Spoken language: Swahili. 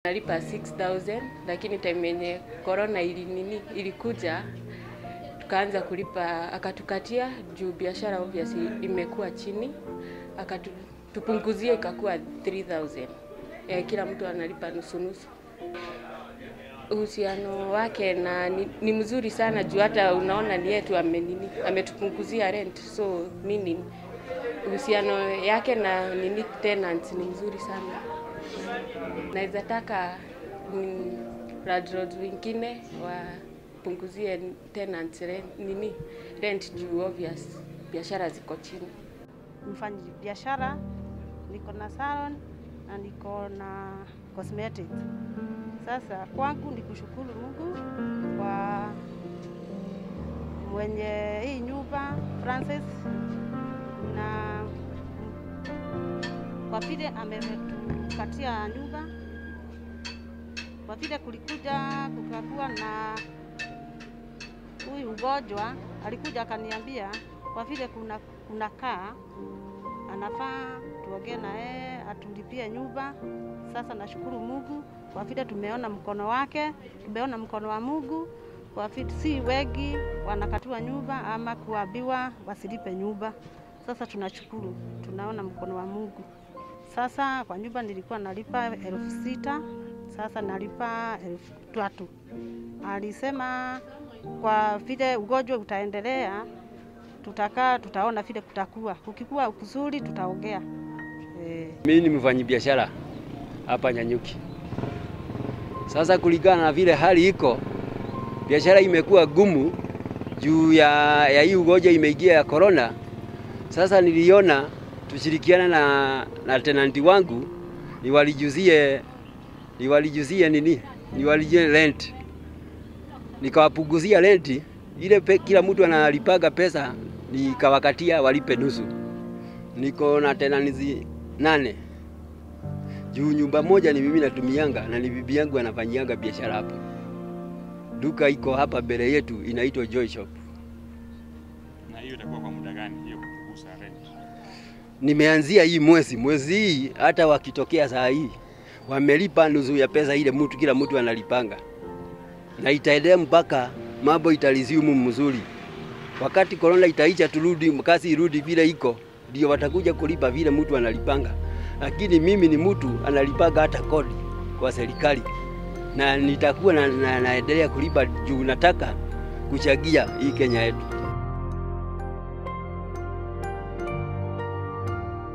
Nalipa 6000 lakini time yenye corona ili nini ilikuja tukaanza kulipa, akatukatia juu biashara obviously imekuwa chini, akatupunguzia ikakuwa 3000 eh, kila mtu analipa nusu nusu. Uhusiano wake na ni, ni mzuri sana juu hata unaona ni yetu amenini ametupunguzia rent, so meaning uhusiano yake na nini tenants ni mzuri sana. Naweza taka mm, landlords wengine wapunguzie tenants rent, nini rent juu obvious biashara ziko chini. mfanyi biashara, niko na salon na niko na cosmetics. Sasa kwangu ni kushukuru Mungu kwa mwenye hii nyumba Francis, na kwa vile ametupatia nyumba, kwa vile kulikuja kukakuwa na huyu ugonjwa, alikuja akaniambia kwa vile kuna kunakaa anafaa tuongee na yeye atulipie nyumba. Sasa nashukuru Mungu kwa vile tumeona mkono wake, tumeona mkono wa Mungu kwa vile si wengi wanakatua nyumba ama kuambiwa wasilipe nyumba. Sasa tunashukuru, tunaona mkono wa Mungu. Sasa kwa nyumba nilikuwa nalipa elfu sita sasa nalipa elfu tatu. Alisema kwa vile ugonjwa utaendelea tutakaa tutaona vile kutakuwa, ukikuwa kuzuri tutaongea. Eh. Mimi ni mfanyabiashara hapa Nyanyuki. Sasa kulingana na vile hali iko, biashara imekuwa gumu juu ya, ya hii ugonjwa imeingia ya corona. Sasa niliona tushirikiana na, na tenanti wangu niwalijuzie niwalijuzie nini niwalijuzie rent, nikawapunguzia renti ile pe, kila mtu analipaga pesa nikawakatia walipe nusu. Niko na tenancy nane juu nyumba moja ni mimi natumianga na ni bibi yangu anafanyianga biashara hapa. Duka iko hapa mbele yetu inaitwa Joy Shop. Na hiyo itakuwa kwa muda gani hiyo kupunguza rent? Nimeanzia hii mwezi mwezi hii, hata wakitokea saa hii wamelipa nusu ya pesa ile mtu kila mtu analipanga, na itaendelea mpaka mambo italiziumu mzuri. Wakati korona itaisha, turudi kazi irudi vile iko, ndio watakuja kulipa vile mtu analipanga. Lakini mimi ni mtu analipanga hata kodi kwa serikali, na nitakuwa na, na, naendelea kulipa juu nataka kuchagia hii Kenya yetu.